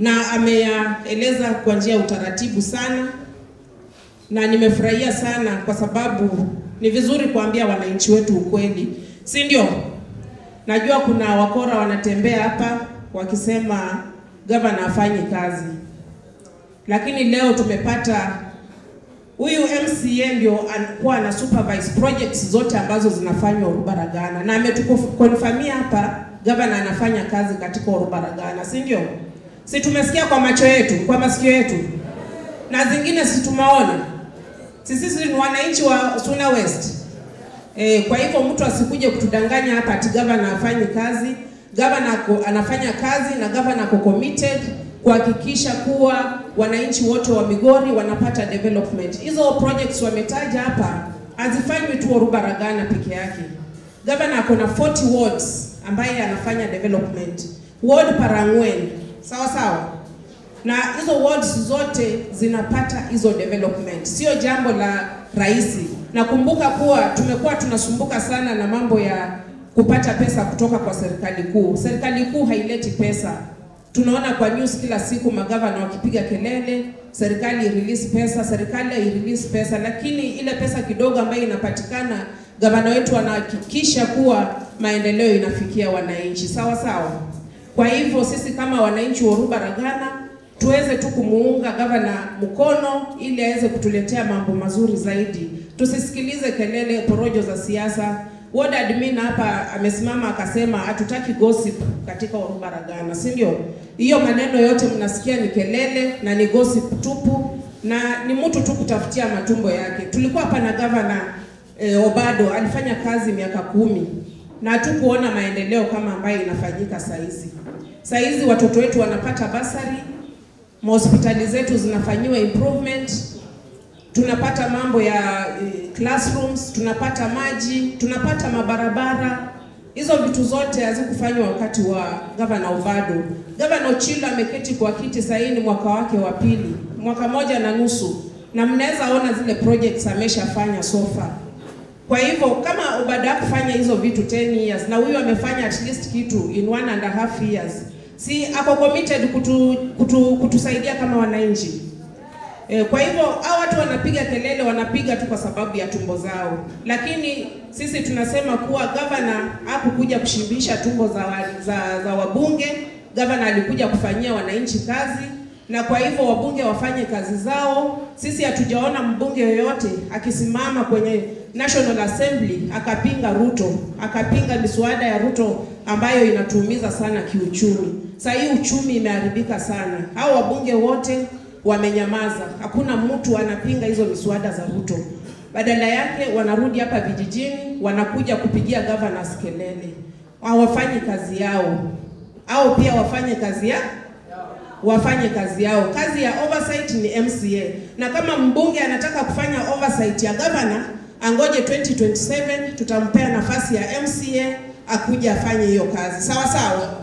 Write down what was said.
na ameyaeleza kwa njia ya utaratibu sana, na nimefurahia sana kwa sababu ni vizuri kuambia wananchi wetu ukweli, si ndio? Najua kuna wakora wanatembea hapa wakisema gavana afanyi kazi, lakini leo tumepata huyu MCA ndio anakuwa ana supervise projects zote ambazo zinafanywa Orubaragana, na ametukonfamia hapa gavana anafanya kazi katika Orubaragana, si ndio? Si tumesikia kwa macho yetu, kwa masikio yetu, na zingine si tumeona. Si sisi ni wananchi wa Suna West. E, kwa hivyo mtu asikuje kutudanganya hapa ati gavana afanyi kazi. Gavana ako, anafanya kazi na gavana ako committed kuhakikisha kuwa wananchi wote wa Migori wanapata development. Hizo projects wametaja hapa hazifanywi tu Orubaragana peke yake. Gavana ako na 40 wards ambaye anafanya development. Ward Parangwen, sawa sawa na hizo wards zote zinapata hizo development, sio jambo la rahisi. Nakumbuka kuwa tumekuwa tunasumbuka sana na mambo ya kupata pesa kutoka kwa serikali kuu. Serikali kuu haileti pesa. Tunaona kwa news kila siku magavana wakipiga kelele, serikali release pesa, serikali release pesa, lakini ile pesa kidogo ambayo inapatikana, gavana wetu anahakikisha kuwa maendeleo inafikia wananchi, sawa sawa. Kwa hivyo sisi kama wananchi wa Orubaragana tuweze tu kumuunga gavana mkono ili aweze kutuletea mambo mazuri zaidi. Tusisikilize kelele porojo za siasa. Ward admin hapa amesimama akasema hatutaki gossip katika Orubaragana, si ndio? Hiyo maneno yote mnasikia ni kelele na ni gossip tupu na ni mtu tu kutafutia matumbo yake. Tulikuwa hapa na gavana eh, Obado alifanya kazi miaka kumi na hatukuona maendeleo kama ambayo inafanyika saa hizi. Saa hizi watoto wetu wanapata basari, mahospitali zetu zinafanyiwa improvement, tunapata mambo ya eh, classrooms, tunapata maji, tunapata mabarabara. Hizo vitu zote hazikufanywa wakati wa gavana Obado. Gavana Ochilo ameketi kwa kiti sasa, ni mwaka wake wa pili, mwaka moja na nusu, na mnaweza ona zile projects ameshafanya so far. Kwa hivyo kama Obado hakufanya hizo vitu 10 years na huyu amefanya at least kitu in one and a half years, si ako committed kutu, kutu, kutusaidia kama wananchi. E, kwa hivyo hao watu wanapiga kelele, wanapiga tu kwa sababu ya tumbo zao, lakini sisi tunasema kuwa gavana hakukuja kushibisha tumbo za, wa, za, za wabunge. Gavana alikuja kufanyia wananchi kazi, na kwa hivyo wabunge wafanye kazi zao. Sisi hatujaona mbunge yoyote akisimama kwenye National Assembly akapinga Ruto, akapinga miswada ya Ruto ambayo inatuumiza sana kiuchumi. Sasa hii uchumi imeharibika sana. Hao wabunge wote wamenyamaza, hakuna mtu anapinga hizo miswada za Ruto. Badala yake wanarudi hapa vijijini, wanakuja kupigia governors kelele, hawafanyi kazi yao, au pia wafanye kazi ya wafanye kazi yao. Kazi ya oversight ni MCA, na kama mbunge anataka kufanya oversight ya governor, angoje 2027 tutampea nafasi ya MCA akuja afanye hiyo kazi, sawa sawa.